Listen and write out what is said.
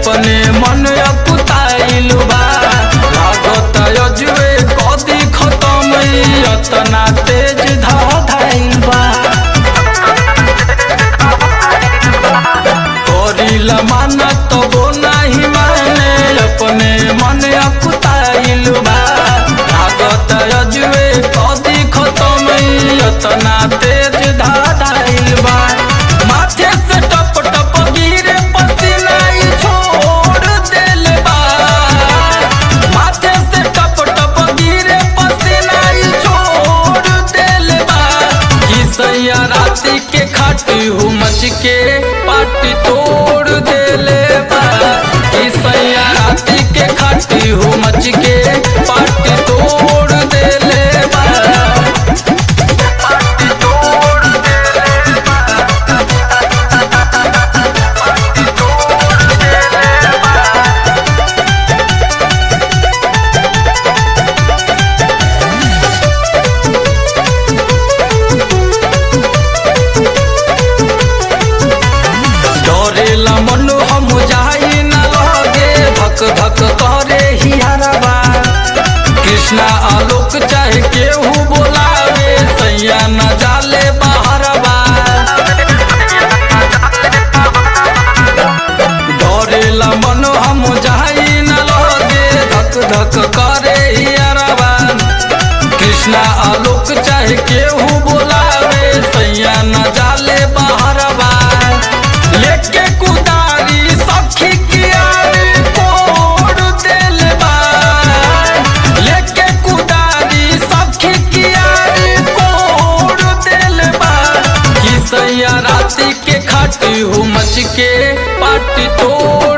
अपने मन अकुताइल बा लागत अजुए कदी खत्म ई अतना तेज धाधाइल बा करिला माना तबो नाही माने अपने मन अकुताइल बा लागत अजुए कदी खत्म ई अतना तेज धाधाइल बा माथे से टप टप गिरे पसीना ई छोड़ देल बा माथे से टप टप गिरे पसीना ई छोड़ देल बा कि सैया राती के खाटी हूँ मच के पाटी तोड़ देले बा कि सैया राती के खाटी हूँ मच के पाटी तोड़ देले बा पाटी तोड़ देले बा पाटी तोड़ देले बा डरेला मन हम जाई न लगे धक धक करे हियारबा कृष्णा आलोक चाहे केहू बोलावे सैया न जाले बाहरबा डरेला मन हम जाई न लगे धक धक करे हियारबा कृष्णा आलोक चाहे केहू बोलावे सैया न जाले बाहरबा लेके कुदारी सखी कियारी तोड़ देल बा लेके कुदारी सखी कियारी तोड़ देल बा कि सैया राती के खाटी हूँ मच के पाटी तोड़